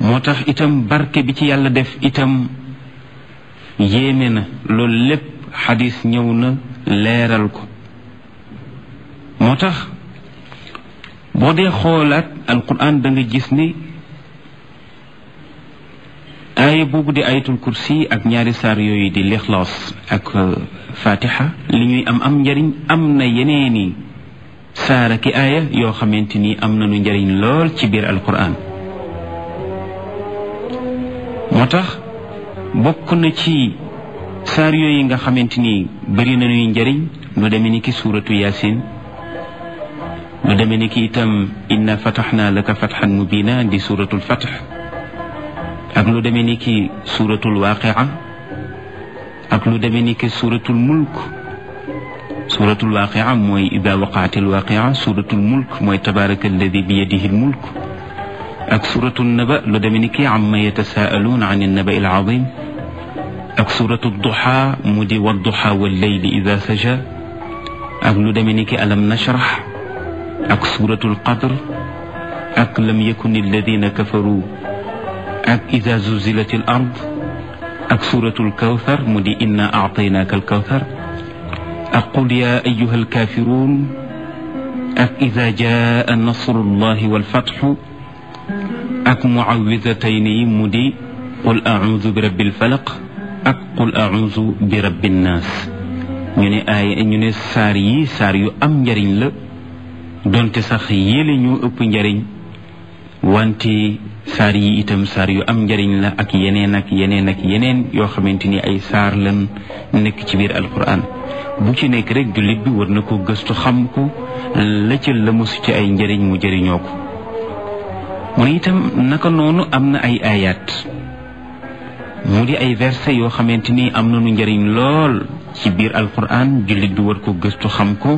moo tax itam barke bi ci yàlla def itam yéeme na loolu lépp xadis ñëw na leeral ko moo tax boo dee xoolaat alquran da nga gis ni aaya boobu di ayatul kursi ak ñaari saar yooyu di lixlaas ak fatiha li ñuy am am njariñ am na yeneeni saara ki aaya yoo xamante ni am nañu njariñ lool ci biir alquran moo tax bokk na ci saar yooyu nga xamante ni bëri nañuy njariñ lu demee ni ki suuratu yaasin lu demee ni ki itam inna fataxna laka fatxan mubina di suuratul fatx ak lu demee ni ki suuratul waaqia ak lu demee ni ki suuratul mulk suuratul waaqia mooy ida waqaatil waaqia suuratul mulk mooy tabaraka alladi bi yadihi lmulk ak suuratul naba lu demee ni ki amma yatasaaluun an annaba il azim ak suuratul duxa mu di wadduxa walleyli ida saja ak lu demee ni ki alam nashrah ak suuratul qadr ak lam yakun alladina kafaru ak ida zuzilatil ard ak suuratul kawthar mu di inna aataynaaka alkawthar ak qul ya ayuha alkafirun ak ida jaa nasrullahi walfatxu ak muawidatayni yi mu di qul audu bi rabbil falaq ak qul audu bi rabbin naas ñu ne ay ñu ne saar yi saar yu am njariñ la donte sax yéele ñu ëpp njariñ wante saar yi itam saar yu am njariñ la ak yeneen ak yeneen ak yeneen yoo xamante ni ay saar lan nekk ci biir alquran bu ci nekk rek jullit bi war na ko gëstu xam ko la ca la mosu ci ay njariñ mu jëriñoo ko mu ne itam naka noonu am na ay ayat mu di ay verset yoo xamante ni am nañu njariñ lool ci biir alquran jullit bi war ko gëstu xam ko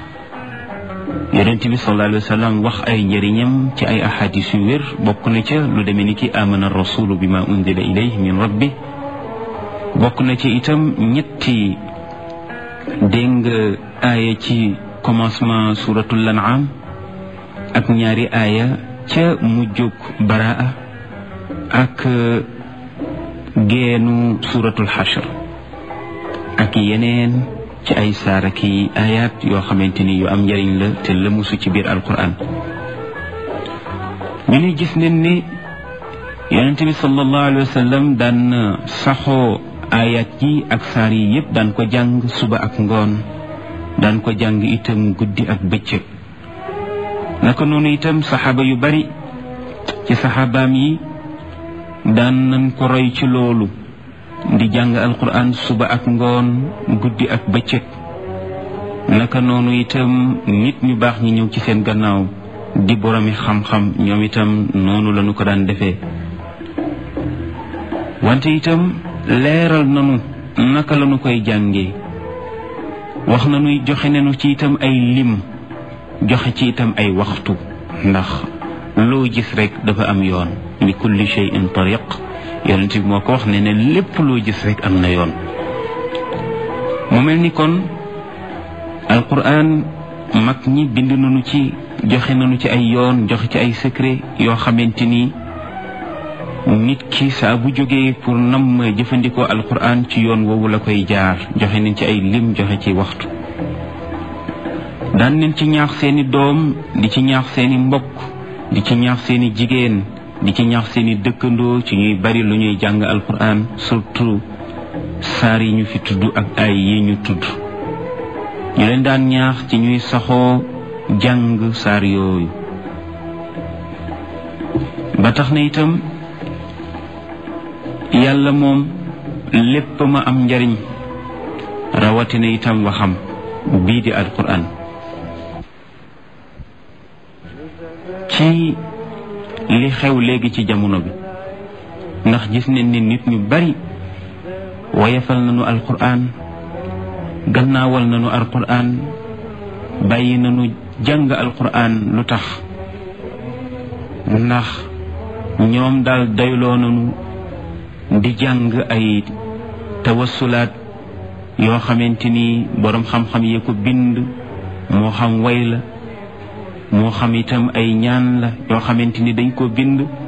yonent bi sallallahu alayhi wa sallam wax ay njëriñam ci ay ahadis yu wér bokk na ca lu demee ni ki amana rasulu bi ma unzila ilayhi min rabbi bokk na ci itam ñetti dégg nga aaya ci commencement suratul an'am ak ñaari aaya ca mujjug baraa ak geenu suratul xashr ak yeneen ci ay saara ki ayat yoo xamante ni yu am njëriñ la te lëmusu ci biir alquran ñu ne gis nañ ni yonent bi sallallahu alayhi wa sallam daan saxoo ayat yi ak saar yi yëpp daan ko jàng suba ak ngoon daan ko jàng itam guddi ak bëccëg naka noonu itam saxaaba yu bari ci saxaabaam yi daan nañ ko roy ci loolu di jàng alquran suba ak ngoon guddi ak bëccëg naka noonu itam nit ñu baax ñi ñëw ci seen gannaaw di boromi xam-xam ñoom itam noonu lañu ko daan defee wante itam leeral nanu naka lañu koy jàngee wax nañuy joxe nañu ci itam ay lim joxe ci itam ay waxtu ndax loo gis rek dafa am yoon li kulli shay'in tariq yonent bi moo ko wax ne ne lépp loo gis rek am na yoon mu mel ni kon alquran mag ñi bind nañu ci joxe nañu ci ay yoon joxe ci ay secret yoo xamante ni nit ki saa bu jógee pour nam jëfandikoo alquran ci yoon woowu la koy jaar joxe nañ ci ay lim joxe ci waxtu daan nañ ci ñaax seeni doom di ci ñaax seeni mbokk di ci ñaax seeni jigéen di ci ñaax seeni dëkkandoo ci ñuy bari lu ñuy jàng alquran surtout saar yi ñu fi tudd ak ay yi ñu tudd ñu leen daan ñaax ci ñuy saxoo jàng saar yooyu ba tax na itam yàlla moom lépp ma am njariñ rawatina itam waxam bii di alquran ci li xew léegi ci jamono bi ndax gis nañ ne nit ñu bari woyefal nañu alquran gannaawal nañu alquran bàyyi nañu jàng alquran lu tax ndax ñoom daal dayloo nañu di jàng ay tawassulaat yoo xamante ni boroom xam-xam yee ko bind moo xam way la moo xam itam ay ñaan la yoo xamante ni dañ ko bind